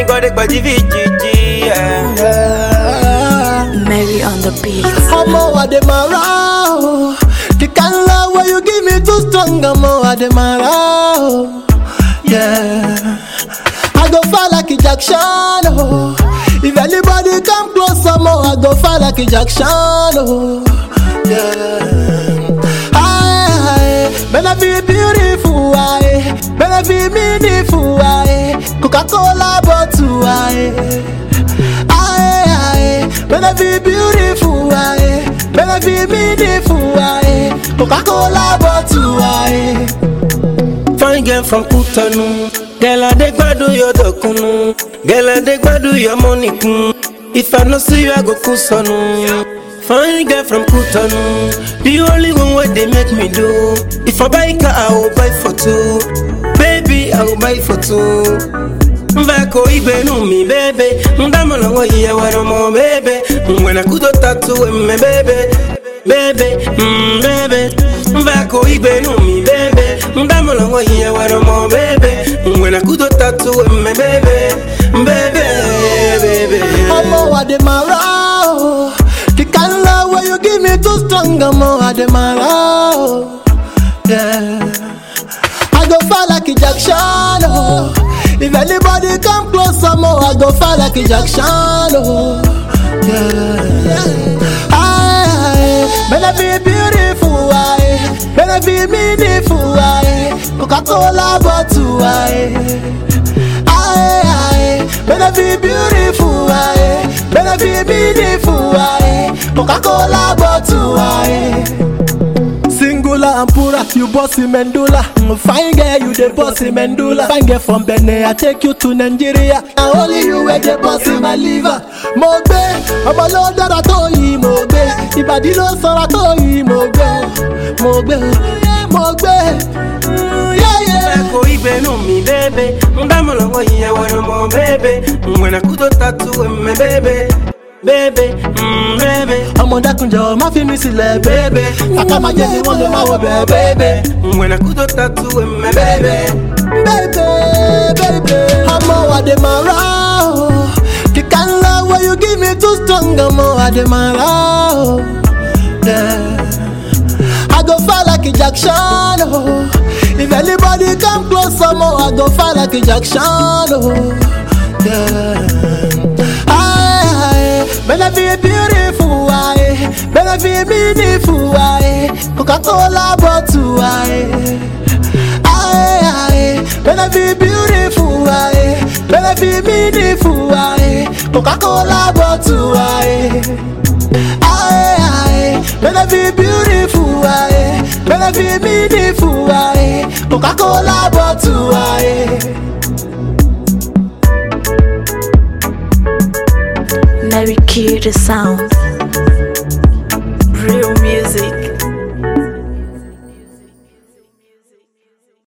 gode gbaji vijiji. Yeah. Yeah. Mary on the beat. Omo Ademara, oh. the kind of love where you give me too strong. Omo Ademara, oh. yeah. I go far like a Jackson, oh. If anybody come close, Omo, I go far like a Jackson, oh. yeah. Aye, aye, better be beautiful, aye. Better be meaningful, aye. Coca-Cola bottle, aye. Aye, aye, better be beautiful, aye. Better be meaningful, aye. Coca-Cola bottle, aye. Fine girl from Kutanu. Girl, I dey gbadu your dokunu. Girl, I dey gbadu your money kun. If I no see you, I go kusanu. Fine girl from Kutanu. The only one way they make me do. If I buy car, I will buy for two. Baby, I will buy for two. Mvako ibenu mi bebe Ndamo na wa iya waro mo bebe Mwena kudo tatu emme bebe Bebe, mm bebe Mvako ibenu mi bebe Ndamo na wa iya waro mo bebe Mwena kudo tatu emme bebe Bebe, bebe Omo Ademara, oh. the kind of love where you give me too strong. Omo Ademara, oh. yeah. I go far like a Jackson, oh. If anybody come close, Omo, I go far like a Jackson, oh. yeah. Aye, aye, better be beautiful, aye. Better be meaningful, aye. Coca-Cola bottle, aye. Aye, aye, better be beautiful, aye. Better be meaningful, aye. Coca-Cola bottle, aye. Singular and pura, you bossy Mendula. Mm, Fine girl, you the bossy Mendula. Fine girl from Benin, I take you to Nigeria. And only you were the bossy my liver. Mo gbé, ọmọ ló dára tó yìí mo gbé. Ìbàdí ló sanra tó yìí mo gbé. Mo gbé, mo gbé. Mm, yeah, yeah. Mvako ibenu mi bebe Ndamo na wa iya waro mo bebe Mwena kudo tatu emme bebe Bebe, mm bebe ọmọ dákunjọ má fi mi sílẹ̀ bébè kàkà máa jẹ́ ni wọ́n lè máa wọ bẹ́ẹ̀ bébè. Mwena kudo tatu emme bebe bébè bébè. ọmọ Ademara o the kind of love wey you give me too strong ọmọ Ademara o. Yeah. I go far like a Jackson oh. If anybody come close ọmọ I go far like a Jackson oh. Yeah. Aye, aye, better be beautiful, aye. Better be meaningful, aye. Coca-Cola bottle, aye. Aye, aye, better be beautiful, aye. Better be meaningful, aye. Coca-Cola bottle, aye. Aye, aye, better be beautiful, aye. Better be meaningful, aye. Coca-Cola bottle, aye. Mary Q the sound. Real music.